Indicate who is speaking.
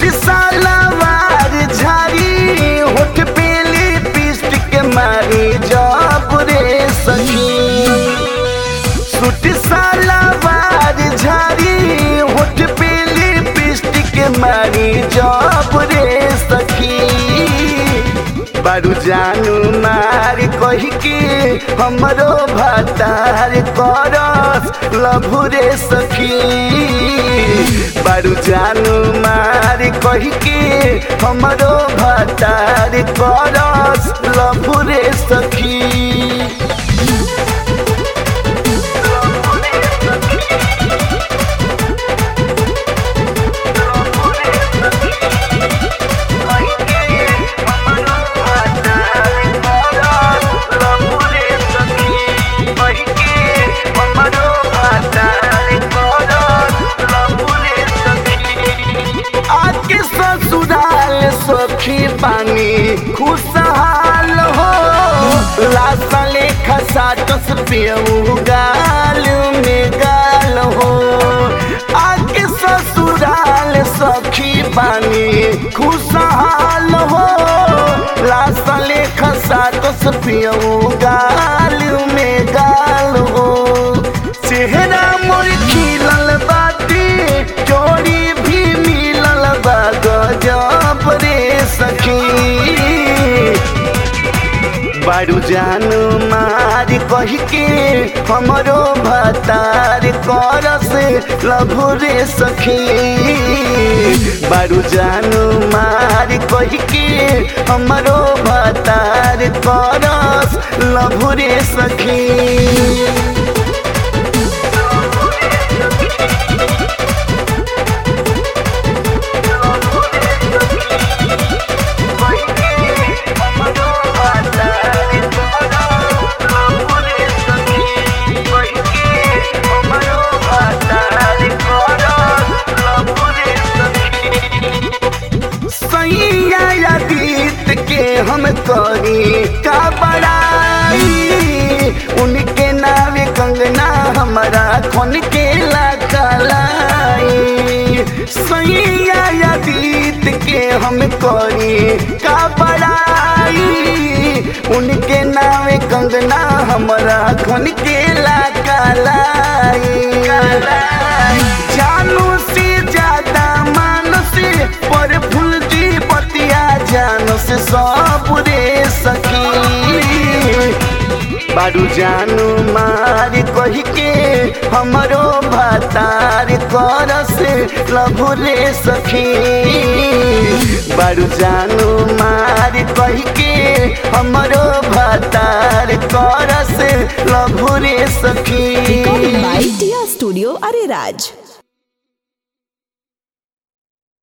Speaker 1: Suit सलवार झारी होठ पे lipstick मारी जब रे सखी सूट सलवार झारी होठ पे लिपस्टिक मारी जब रे सखी बारू जानू मार कही के हमरो भातार करस लभुरे सखी बारू जानू मार कही के हमरो भातार करस लभुरे सखी आके ससुराल सखी पानी खुशहाल हो लासा लेखा साटस पियऊ गाल में गाल हो आके ससुराल सखी पानी खुशहाल हो लासा लेखा साटस पियऊ गाल में गाल हो चेहरा मोर खिलल बाटी जोड़ी भी मिलल बा गजब रे सखी बारू जानू मार कही के हमरो भतार करस लभु रे सखी बारू जानू मार कही के हमरो भतार करस लभु रे सखी सैया बीत के हम करी का बड़ाई उनके नावे कंगना हमारा खन के ललाई सैया बीत के हम करी का बड़ाई उनके नावे कंगना हमारा खन के ललाई जानू से ज्यादा मानस पर फूल दी बतिया जान से सब रे सखी बारू जानू मार कही के हमरो भातार करस लभु रे सखी बारू जानू मार कही के हमरो भातार करस लभु रे सखी
Speaker 2: Recording by Tia Studio Ariraj.